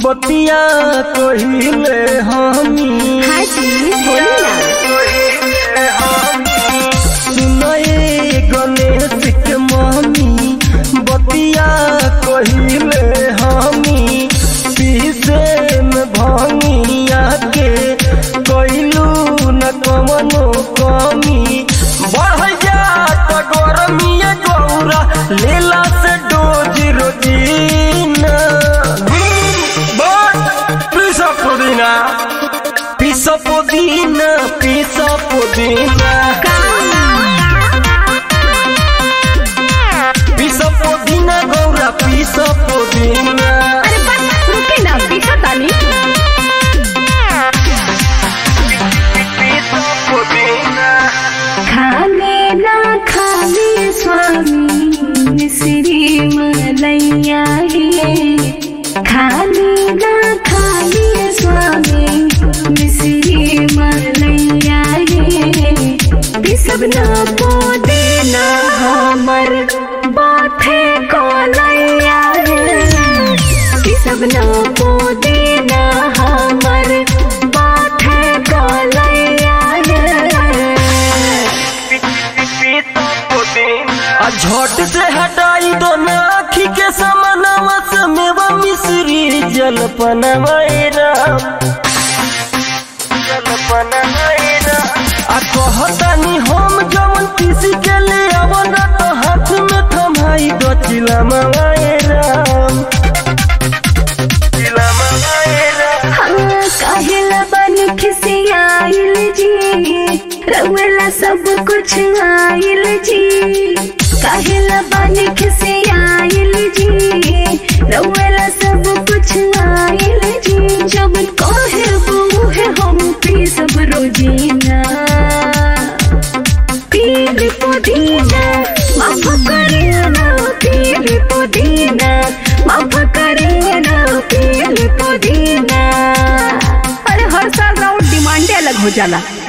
बतिया कहिले हमी हाँ जी बोली ना सुनए गणेश के मम्मी बतिया कहिले हमी पीसे में भंगिया के कैलू न कमनो कमी बढ़ जात गरमिया गौरा लेला से डोज रोजीना पिसा पुदीना पिसा पुदीना पिसा पुदीना पिसा पुदीना गौरा पिसा पुदीना अरे बस रुके ना पीछा तानी पिसा पुदीना खाने ना खाने स्वामी मिश्री मलैया है खाने ना खाने स्वामी मिश्री मलैया है सब ना पोदे ना हमर बाथे को लैया है सब ना पोदे ना हमर बाथे को लैया है आ झट से हटाई दो ना आखी के समानवा से मेवा मिश्री जलपनवा राम जलपनवा राम आ कहतानी हम जवन किसी के ले आवना तो हाथ में थमाई दो चिलमवा राम चिलमवा राम काहेला बन खिसियाइल जी रउला सब कुछ आइल जी काहेला बन खिसियाइल जी रउला सब कुछ आइल जी जब कहे वो है हम पी सब रोजीना पील पुदीना माफ करेना पील पुदीना माफ करेना पील पुदीना अरे हर साल राउंड डिमांडे अलग हो जाला